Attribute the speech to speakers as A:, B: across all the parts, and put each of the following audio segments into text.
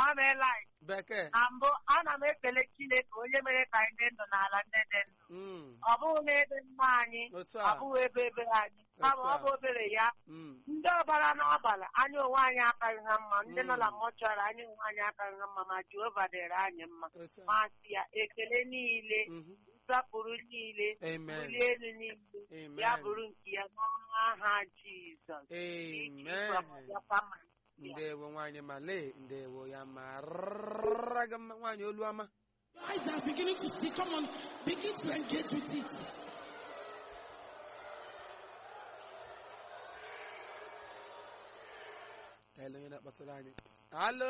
A: mamela
B: bekee
A: na mbụ ana m ekele Chineke onye mere ka anyị dị ndụ n'ala ndị dị ndụ
B: Mm,
A: ọ bụghị n'ebe mma anyị
B: otu
A: ọ
B: a
A: bụghị ebe ebe anyị kama ọ bụ obere ya
B: Mm,
A: ndị ọbara n'abalị anyị onwe anyị akaghị ha mma ndị nọ na mọchụarị anyị onwe anyị akaghị ha mma ma Jehova dịrị anyị mma
B: otu a
A: ma sị ya ekele niile
B: Mhm.
A: nsọpụrụ niile
B: amen
A: bulie elu niile
B: amen
A: ya bụrụ nke ya n'aha Jizọs
B: amen ndewo nwaanyị male ndewo ya mara gị mma nwaanyị olu ọma
C: Your eyes are beginning to see. Come on, begin to engage with it.
B: ka ele onye na-akpọtụrụ anyị alo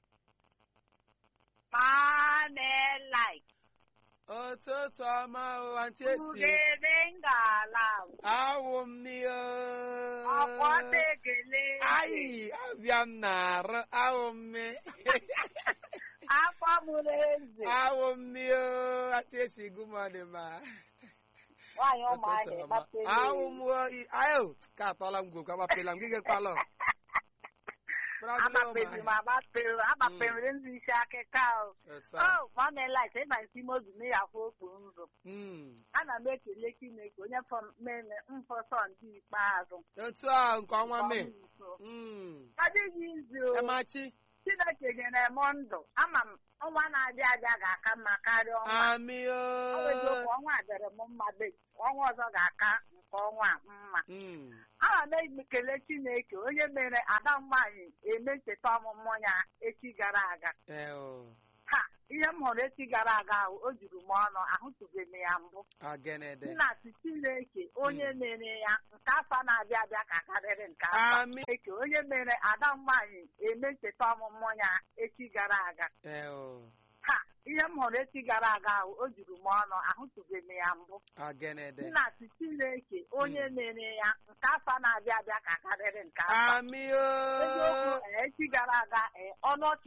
A: Mamela
B: ụtụtụ ọma o antị esi
A: ugebe ngala
B: awụ m n'ihe
A: ọkwọta ekele
B: ayi abịa m na-arụ awụ m mi
A: afọ mụrụ eze
B: awụ m n'ihe antị esi gụmọdụ ma
A: nwaanyị ụmụahịa gbapere
B: awụ m ayo ka atọla m gwokwu agbapela m gị gekwala
A: agbapere m agbapere agbapere ndị isi akịka o o mamela ịma isi mozu na ya afọ okpu nzụ ana m ekele Chineke onye mere mfọsọ ndị ikpeazụ
B: otu a nke ọnwa mee
A: adịghị izu o.
B: emachi
A: Chineke nyere m ndụ ama m ọnwa na-abịa abịa ga-aka mma karịa ọnwa
B: amị
A: ọ bụ eziokwu ọnwa a dịrị m mma be ọnwa ọzọ ga-aka nke ọnwa a mma ana m ekele Chineke onye mere ada nwaanyị eme ncheta ọmụmụ ya echi gara aga ha ihe m hụrụ echi gara aga ahụ o juru m ọnụ ahụtụbeghị m ya mbụ
B: agenede
A: nna si Chineke onye mere ya nke afọ na-abịa abịa ka karịrị nke afọ
B: amị
A: Chineke onye mere ada nwaanyị eme ncheta ọmụmụ ya echi gara aga ha ihe m hụrụ echi gara aga ahụ o juru m ọnụ ahụtụbeghị m ya mbụ
B: agenede
A: nna si Chineke onye mere ya nke afọ na-abịa abịa ka karịrị nke afọ
B: amị
A: eziokwu eh, echi gara aga eh, ọnụ ọchị